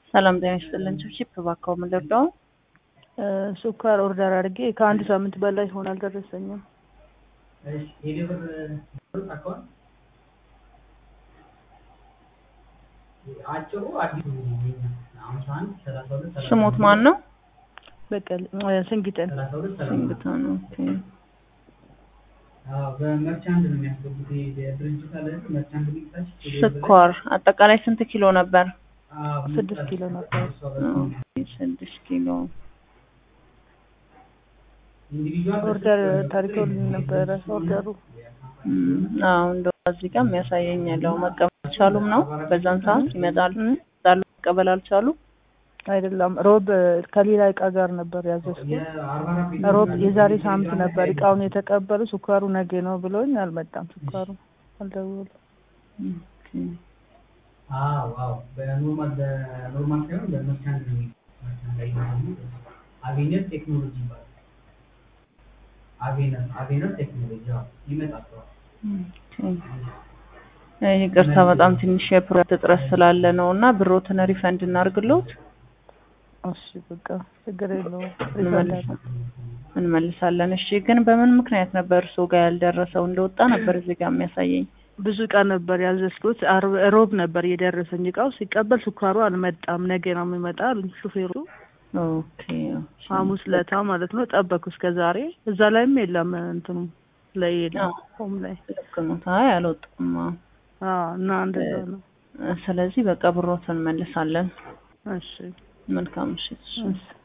ሰላም ጤና ይስጥልን። ቺፕ እባክዎ ምን ልርዳው? ስኳር ኦርደር አድርጌ ከአንድ ሳምንት በላይ ሆነ አልደረሰኝም። ስሞት ማን ነው? በቀል ስንጊጠን ሲንግታ ነው። ኦኬ በመርቻንድ ነው የሚያስገቡት። የድርጅት አለ መርቻንድ ሚታች ስኳር አጠቃላይ ስንት ኪሎ ነበር? ስድስት ኪሎ ነበር። ኦኬ ስድስት ኪሎ ኦርደር ታሪኮልኝ ነበረ ኦርደሩ አዎ እንደው እዚህ ጋር የሚያሳየኝ ያለው መቀበል አልቻሉም ነው። በዛን ሰዓት ይመጣሉ ይመጣሉ መቀበል አልቻሉ። አይደለም ሮብ ከሌላ እቃ ጋር ነበር ያዘዝኩት። ሮብ የዛሬ ሳምንት ነበር እቃውን የተቀበሉ። ስኳሩ ነገ ነው ብሎኝ አልመጣም። ስኳሩ አልደወሉም። ኦኬ አዎ አዎ በኖርማል በኖርማል ሳይሆን በመርቻንድ ነው መርቻንድ ላይ ነው አቬነር ቴክኖሎጂ ይባላል። አቬነር አቬነር ቴክኖሎጂ አዎ ይመጣል። ይቅርታ በጣም ትንሽ የፕሮዳክት እጥረት ስላለ ነው እና ብሮትን ሪፈንድ እናርግሎት እሺ በቃ ችግር የለውም። እንመልሳለን። እሺ ግን በምን ምክንያት ነበር እርስዎ ጋር ያልደረሰው? እንደወጣ ነበር እዚህ ጋር የሚያሳየኝ። ብዙ እቃ ነበር ያዘዝኩት። አርብ ሮብ ነበር የደረሰኝ እቃው። ሲቀበል ስኳሩ አልመጣም፣ ነገ ነው የሚመጣ አሉኝ ሹፌሩ። ኦኬ ሐሙስ ለታ ማለት ነው። ጠበኩ እስከ ዛሬ። እዛ ላይም የለም እንትኑ ላይ የለም ሆም ላይ ልክ ነው። አይ አልወጣም። አዎ። አዎ እና እንደዛ ነው። ስለዚህ በቃ ብሮትን እንመልሳለን። እሺ መልካም ምሽት። እሺ